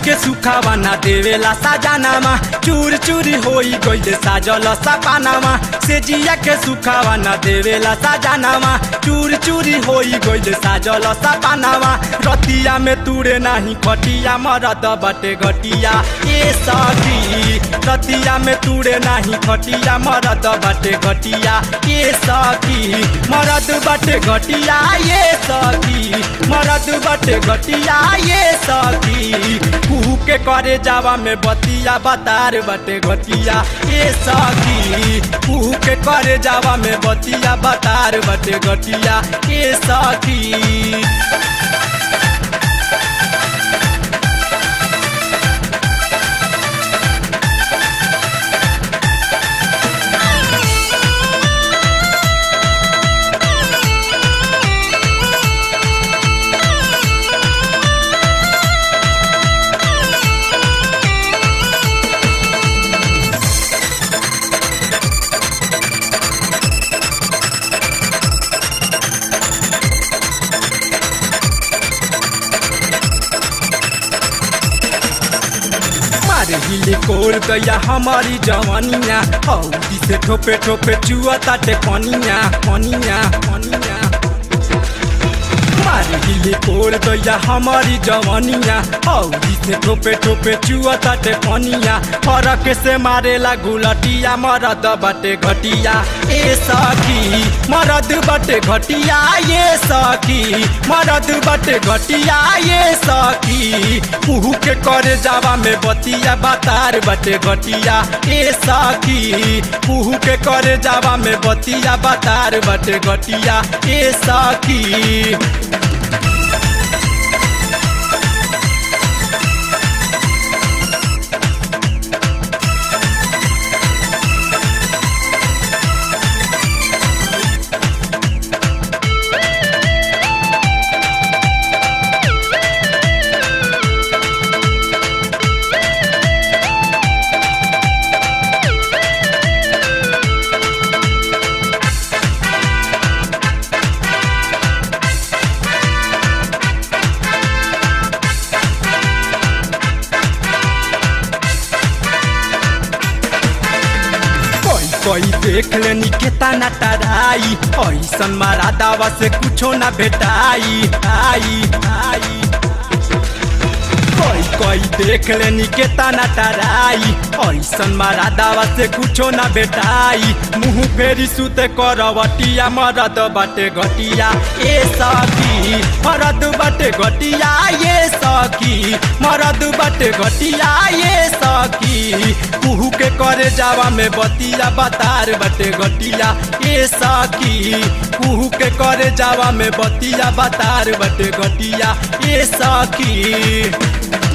के सुखावा ना देवेला साजानामा चूर चूरी होई गइले साजल सपानामा से जिया के सुखावा ना देवेला साजानामा चूर चूरी होई गइले साजल सपानामा रतिया में तुरे नाही खटिया मरद बटे घटिया ए सखी रतिया में तुरे नाही खटिया मरद बटे घटिया ए सखी मरद बटे घटिया ए सखी मरद बटे घटिया ए सखी कुहू के करे जावा में बतिया बतार बटे घटिया ए सखी कुहू के करे जावा में बतिया बतार बटे घटिया ए सखी मारे हिले कोर गया हमारी जवानिया हौदी से ठोपे ठोपे चुआ ताटे पनिया पनिया पनिया मारे हिले कोर गया हमारी जवानिया हौदी से ठोपे ठोपे चुआ ताटे पनिया फरक से मारेला गुलटिया मरद बटे घटिया ए सखी मरद बटे घटिया ये सखी मरद बटे घटिया ये सखी मुहू के करे जावा में बतिया बतार बटे घटिया ए सखी मुहू के करे जावा में बतिया बतार बटे घटिया ए सखी कोई कोई देख लेनी केतना टराई ऐसन मारा दावा से कुछो ना भेटाई आई आई कोई कोई देख लेनी केतना टराई ऐसन मारा दावा से कुछो ना भेटाई मुंह फेरी सुते करवटिया मरद बाटे घटिया ए सखी मरद बाटे घटिया ये सखी मरद बाटे घटिया ये सखी कुहू के करे जावा में बतिया बतार बटे घटिया ए सखी कुहू के करे जावा में बतिया बतार बटे घटिया ए सखी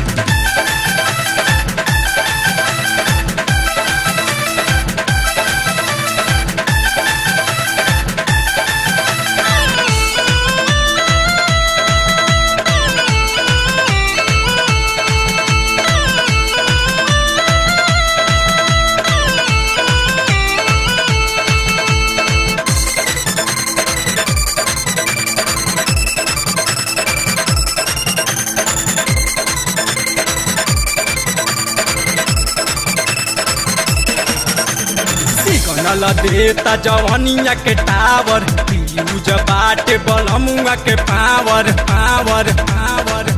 सिग्नल देता जवानिया के टावर फ्यूज बाटे बलमुआ के पावर पावर पावर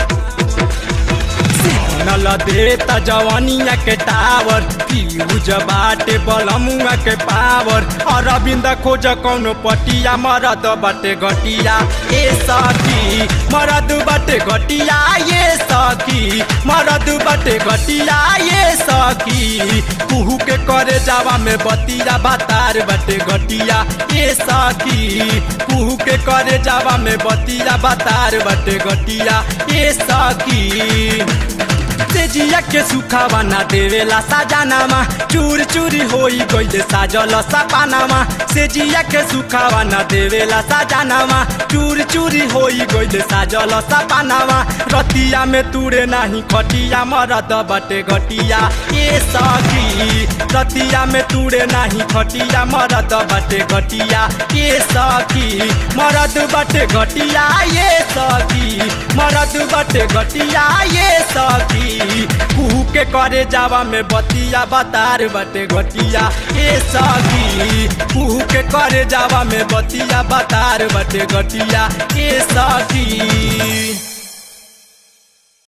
सिग्नल देता जवानिया के टावर फ्यूज बाटे बलमुआ के पावर अरविंद खोज कौनो पटिया मरद बाटे घटिया ए सखी मरद बाटे घटिया ये सखी मरद बाटे घटिया ये सखी कुहू के करे जावा में बतिया बतार बाटे घटिया ए सखी कुहू के करे जावा में बतिया बतार बाटे घटिया ए सखी तेजिया के सुखावा ना देवेला साजानामा चूर चूरी होई गइले साजल सपानामा सेजिया के सुखावा ना देवेला साजानामा चूर चूरी होई गइले साजल सपानामा रतिया में तुरे नाही खटिया मरद बटे घटिया ए सखी रतिया में तुरे नाही खटिया मरद बटे घटिया ए सखी मरद बटे घटिया ए सखी मरद बटे घटिया ए सखी सखी कुहू के करे जावा में बतिया बतार बटे घटिया ए सखी कुहू के करे जावा में बतिया बतार बटे घटिया ए सखी